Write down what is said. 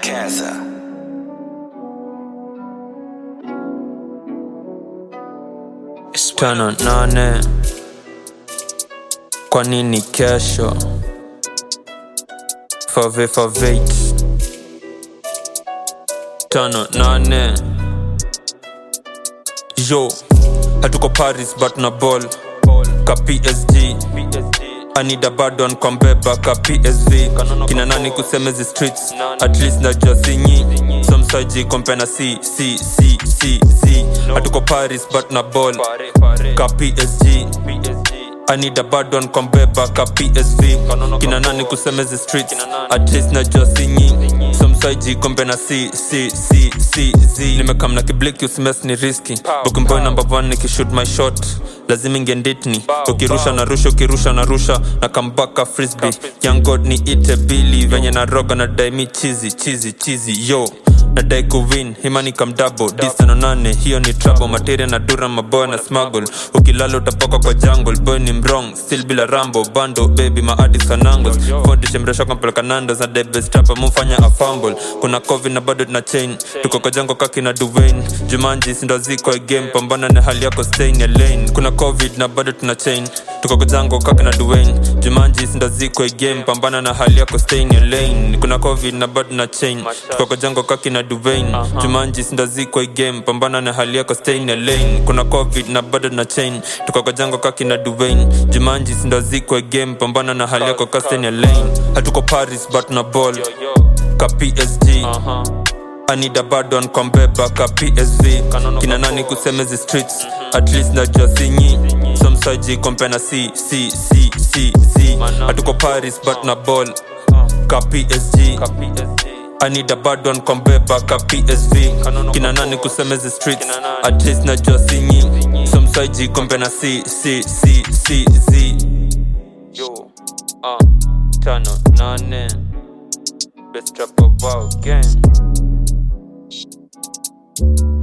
Gaza. tano nane kwa nini kesho fave favate tano nane yo hatuko paris but na ball ka psg anida badon kwa mbeba ka psv kina nani kusemezi streets at least najua sinyi somsaji kompena c c c c z hatuko paris but na ball ka psg anida badon kwa mbeba ka psv kina nani kusemezi streets at least najua sinyi somsaji kombe na c c c c z nimekamna kibliki usimes ni riski bukimboy number one nikishoot my shot lazima ingenditni ukirusha na rusha ukirusha na rusha na kambaka frisby young god ni ite bili venye na roga na daimi chizi chizi chizi yo nadai kuwin himani kamdabo disano nane hiyo ni trouble materia na dura maboya na smuggle ukilala utapoka kwa jungle boy ni mrong still bila rambo bando baby maadis kanangos fondishe mresho kampeleka nandos na debestapa mumfanya afumble kuna covid na bado tuna chain tuko kwa jango kaki na duvain jumanji sindo ziko game pambana na hali yako stain ya lane kuna covid na bado tuna chain tuko kwa jango kaki na duvain jumanji sindo ziko game pambana na hali yako stain ya lane kuna covid na bado tuna chain tuko kwa jango kaki na duvain jumanji sindo ziko game pambana na hali yako stain ya lane kuna covid na bado tuna chain tuko kwa jango kaki na duvain jumanji sindo ziko game pambana na hali yako ka stain ya lane hatuko paris but na ball ka psg anida badon kwa mbeba ka psv kina nani kusemezi streets at least najua sinyi somsaji kompena c c c c z hatuko paris but na ball ka psg anida badon kwa mbeba ka psv kina nani kusemezi streets at least najua sinyi somsaji kompena c c c c z yo uh, tano nane best rap of our game